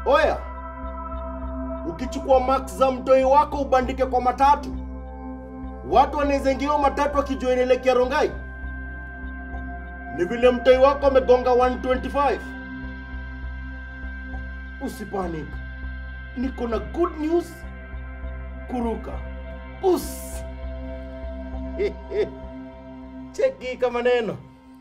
Oya, ukichukua max za mtoi wako ubandike kwa matatu, watu wanaweza ingia hiyo matatu wakijua inaelekea Rongai. Ni vile mtoi wako amegonga 125. Usipanic, niko na good news kuruka. Us cheki kama neno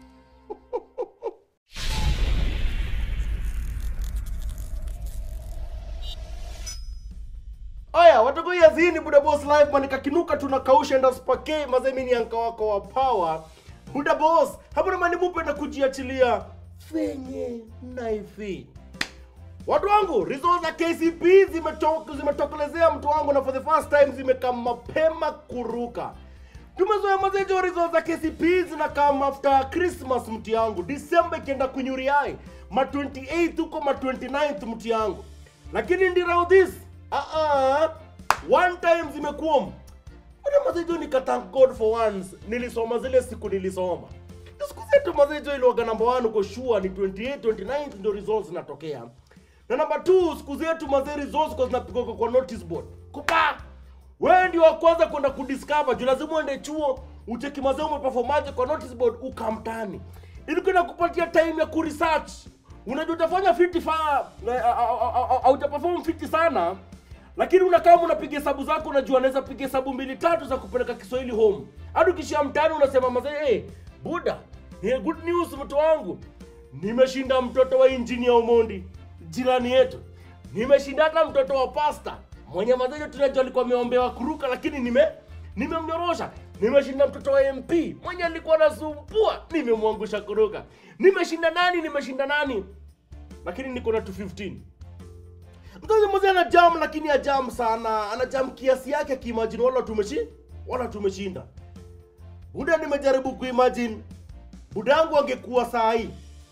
Aya, watoto yazini Buda Boss live man kakinuka tunakausha enda spake mazee mimi ni anka wako wa power. Buda Boss, hapo na mani mupenda kujiachilia fenye naifi. Watu wangu, results za KCP zimetoka zimetokelezea mtu wangu na for the first time zimekaa mapema kuruka. Tumezoea mazejo results za KCP zinakaa after Christmas mti yangu. December ikienda kunyuriai. Ma 28 huko ma 29th mti yangu. Lakini ndira this ah ah one time zimekuwa Mbona mazejo nika thank God for once nilisoma zile siku nilisoma. Siku zetu mazejo iliwaga number 1 uko sure ni 28 29 ndio results zinatokea. Na number 2 siku zetu mazee results kwa zinapigwa kwa- kwa notice board. Kupa wewe ndio wa kwanza kwenda kudiscover juu lazima uende chuo ucheki mazee umeperformaje kwa notice board ukamtani ili kwenda kupatia time ya kuresearch unajua utafanya fiti fa haujaperform fiti sana lakini unakaa unapiga hesabu zako unajua unaweza piga hesabu mbili tatu za kupeleka kiswahili home hadi ukishia mtani unasema mazee hey, buda hey, good news mtu wangu nimeshinda mtoto wa engineer Omondi jirani yetu nimeshinda hata mtoto wa pasta mwenye mazejo tunajua alikuwa ameombewa kuruka lakini nime nimemnyorosha nimeshinda mtoto wa mp mwenye alikuwa anasumbua nimemwangusha kuruka nimeshinda nani nimeshinda nani lakini niko na 215 mtoto mmoja ana jam lakini ajam sana ana jam kiasi yake akiimagine wala tumeshi wala tumeshinda buda nimejaribu kuimagine buda yangu angekuwa saa hii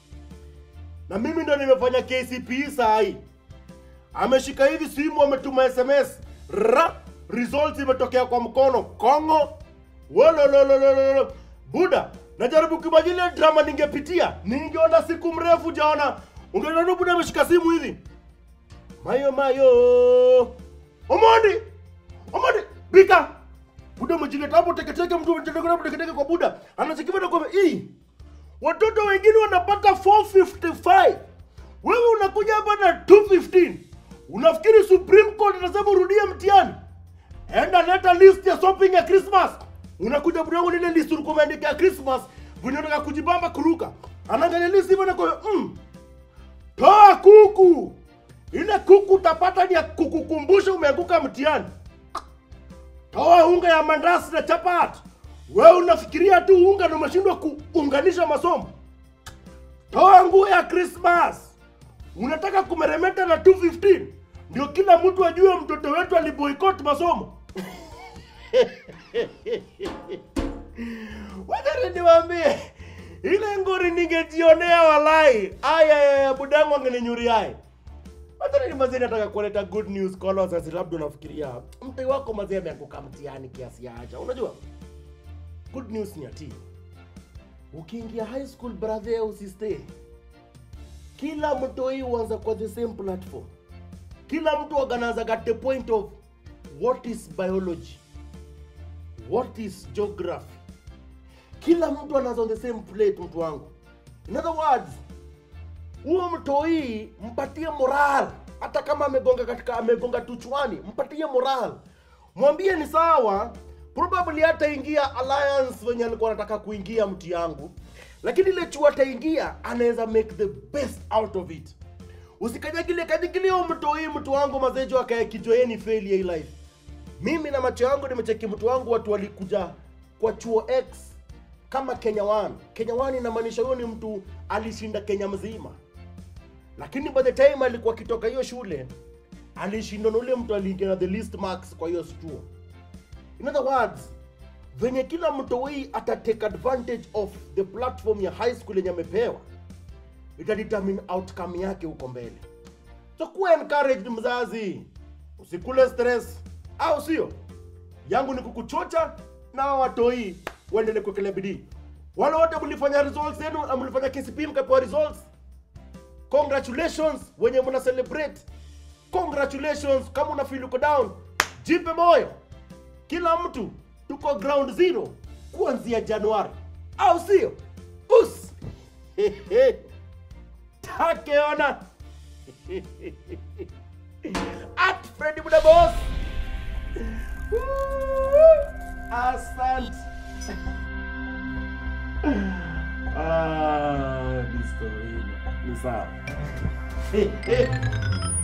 na mimi ndo nimefanya KCPE saa hii ameshika hivi simu ametuma sms ra results imetokea kwa mkono kongo wolololololo buda najaribu kuimagine ile drama ningepitia ningeona siku mrefu jaona ungeona buda ameshika simu hivi mayo mayo omondi omondi bika buda umejileta hapo teketeke mtu umejileta hapo teketeke kwa buda anachekivana kwa hii watoto wengine wanapata 455 wewe unakuja hapa na 215 unafikiri supreme court itasema urudie mtihani enda leta list ya shopping ya christmas unakuja budangu lile list ulikuwa umeandika ya christmas venye unataka kujibamba kuruka anaangalia list hivyo na kwa mm, toa kuku ile kuku utapata ni ya kukukumbusha umeanguka mtihani toa unga ya mandasi na chapati wewe unafikiria tu unga na umeshindwa kuunganisha masomo toa nguo ya christmas unataka kumeremeta na 215 ndio kila mtu ajue mtoto wetu aliboikot masomo Wacha niwaambie ile ngori ningejionea walai aya budangu angeninyuriae Hata ni mazee nataka kuleta good news kwa wale wazazi labda unafikiria mtoi wako mazee ameanguka mtihani kiasi ya acha. Unajua? Good news ni ati ukiingia high school brother usistay. Kila mtoi huanza kwa the same platform. Kila mtu aganaanza at the point of what is biology? What is geography? Kila mtu anaanza on the same plate mtu wangu. In other words, huo mtoi mpatie moral hata kama amegonga katika amegonga tuchwani mpatie moral mwambie ni sawa probably hataingia alliance wenye alikuwa anataka kuingia mti yangu lakini ile chuo ataingia anaweza make the best out of it usikanyagile kanyagile huyo mtoi mtu wangu mazejo akae kijoeni failure hii life mimi na macho yangu nimecheki mtu wangu watu walikuja kwa chuo x kama kenya 1 kenya 1 inamaanisha huyo ni mtu alishinda kenya mzima lakini by the time alikuwa akitoka hiyo shule alishindwa na ule mtu aliingia na the least marks kwa hiyo chuo in other words venye kila mtoi ata take advantage of the platform ya high school yenye amepewa itadetermine outcome yake huko mbele so kuwa encouraged mzazi usikule stress au sio yangu ni kukuchocha na hawa watoi waendelee kuwekelea bidii wale wote mlifanya results yenu na mlifanya KCP mkapewa results congratulations wenye mna celebrate congratulations kama una feel uko down jipe moyo kila mtu tuko ground zero kuanzia januari au sio us takeona at fredi budabos asante ah, ni story ni sawa